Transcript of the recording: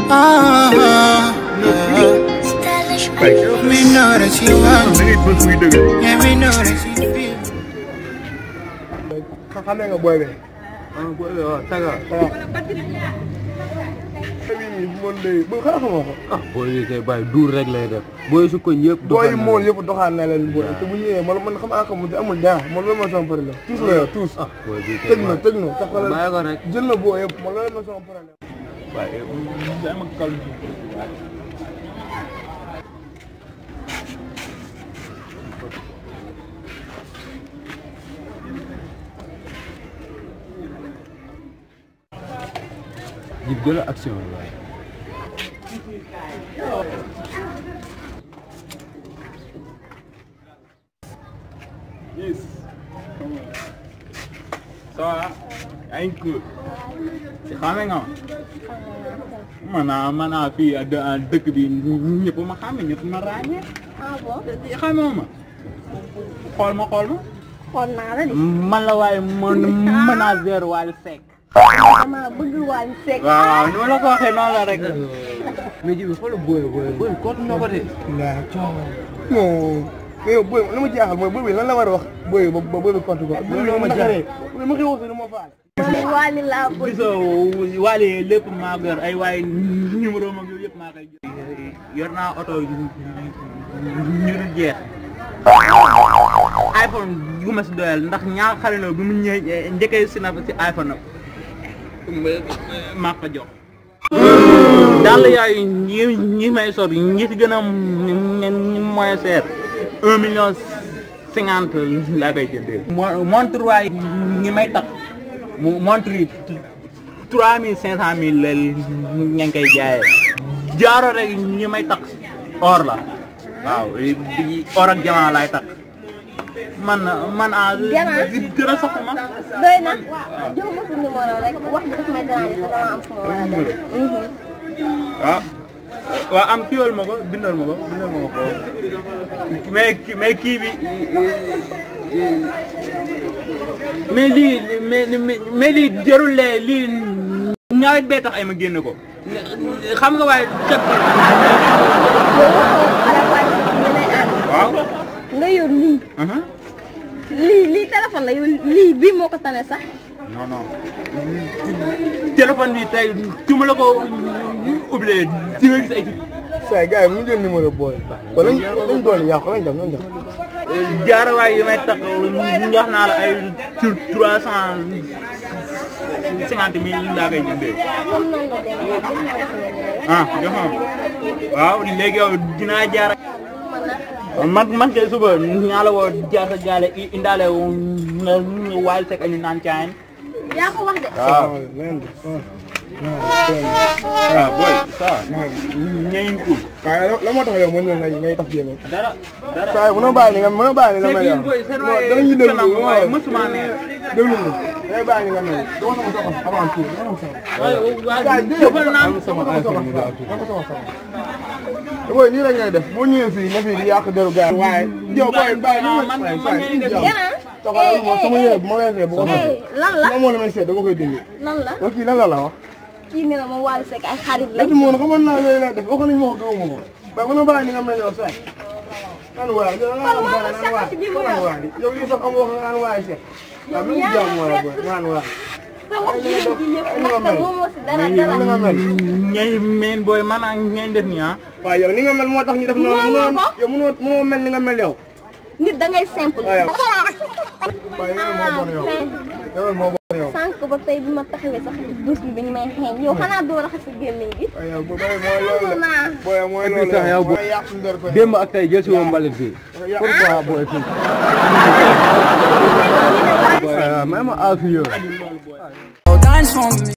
Ah, yeah. We know that you want da ngay bës muy dëgg. Yeah, we know that you feel xam xamee nga booy bi. ah booy bi waaw taga. waaw. bii nii moom day bu xanaa xamoo ko. ah booy yi kay bàyyi duur rek lay def. booy su ko ñëpp. booy yi mool yëpp doxaan na leen booy te bu ñëwee man man xam nga xamul amul dara man loolu mooy sama problème. tous la yow tous. ah booy bi kay tëj na tëj na tax bàyyi ko rek. jël na booy yëpp man loolu mooy sama problème. waaye dama kal jib jëla action la waaye yes ça va yaa ngi cool si xame nga ma maanaam maanaam fii à dë- à dëkk bi ñëpp ma xame ñëpp ma ràññee ah bon xame ma xool ma xool ma xool naa la de. man la waaye man manager Wally Seck dama bëgg Wally Seck. waaw ni ma la ko waxee noonu la rek mais ji bi xoolal booy booy booy kootu na ko de waaw coono. non mais yow booy li ma jaaxal mooy booy bi lan la war a wax booy ba ba booy bi compte ko. Loolu ma jaaxal. booy ma xew si ma faale. man Wally laa bëgg. gisoo Wally lépp maa ko yor ay waaye numéro mag yooyu yëpp maa koy jox yor naa oto ñu dul jeex iPhone gu ma si doyal ndax ñaar xale na bi mu ñëwee njëkkee si na si iPhone maa ko jox daal yooyu ñi ñi may sor ñi si gën a mooy seer un million cinquante laa koy jëndee montre waay ñi may tax mu montre yi trois mille cinq cent mille la ña ngi koy jaayee jaaro rek ñi may tax or la waaw di or ak jamaa laay tax man man a Jamaa? gën a sox ma doy na jox ma sa numéro rek wax bi daf may déranger te dama am fu ma war a dem. Mhm. waaw waaw am kiiwal ma ko bindal ma ko bindal ma ko mais ki- mais kii bi mais lii mais mais- mais lii jarul lee lii ñaawet bee tax ay ma génne ko xam nga waaye teg ko yow waxoo ala Wally Seck ñu lay ànd. waaw nga yor lii aha lii lii téléphone la yow lii bii moo ko tane sax. non non téléphone bi tey su ma la ko oublié di nga gis ay saa yi gars yi mu jël numéro booy. kon lañ lañ doon yàqu lañ def lañ def. jaarawaay yi may tax jox naa la ay sur trois cent cinquante mille laa koy jëndee comme noonu la demee jox ma la sa numéro. ah jox ma waaw léegi yow dinaa jaar man nag man man kay suba ñaa la woo jaar sa gaale i- indaale Wally Seck añu naan caayin yaa ko wax de. waaw leen di. waaw booy ça ñeñ kuul waaye la la moo tax yow mën na ngay ngay tax jéem dara dara saa yi mënoo bàyyi ni nga mënoo bàyyi ni nga mel yow. booy seen non waaye danañu déglu kanam waaye waaw mësuma neex déglu ñu. dangay bàyyi ni nga mel. dama sama soxla avant tout dama sama waaye soxla. waaye jëfal naa dama sama iPhone bi daal dama sama soxla. booy nii rek ngay def boo ñëwee fii nga fi di yàq deru gars yi. waaye yow booy bàyyi ni man- ma man- saa yi man- jàmm. Yana. taxawal ma sama yére bu ma weesee bu ko eh soxla. lan la ma moo la may seet dama koy dindi. lan la yow kii lan la la wax. kii nee na ma Wally Seck ay xarit lañ. léegi moom xamoon naa yooyu laa def waxoon nañu ma ko gëmuma ko. waaye mënoo bàyyi ni nga mel yow saa yi. naan waay yow lan la Kon wax moo naan ko waay seet ci biir mu naan waay yow lii sax amoo ko naan waay seet. waaw même jàmm moo la booy naan waay. te wax ji yëpp ji yëpp ndaxte moomoo si dara ni dara. nga mel. ñay meen booy man ak ñeen def nii ah waaw yow ni nga mel moo tax ñu def noonu Mënoo mënoo ko. yow mënoo mënoo mel ni nga mel yow. nit da ngay simple. waaw yow. waaye yow moo bon yow. yow moo bon yow. sànq ba tey bi ma taxawee sax douche bi dañu may xeeñ yow xanaa doo raxas sa gémmiñ gi. waaye yow booy mooy loolu la. naa. booy mooy Et puis loolu sax la. yow mooy yàq suñu der ko. démb ak tey jël si woon mbalit fii pourquoi booy fii Wally Seck même affaire Dance for me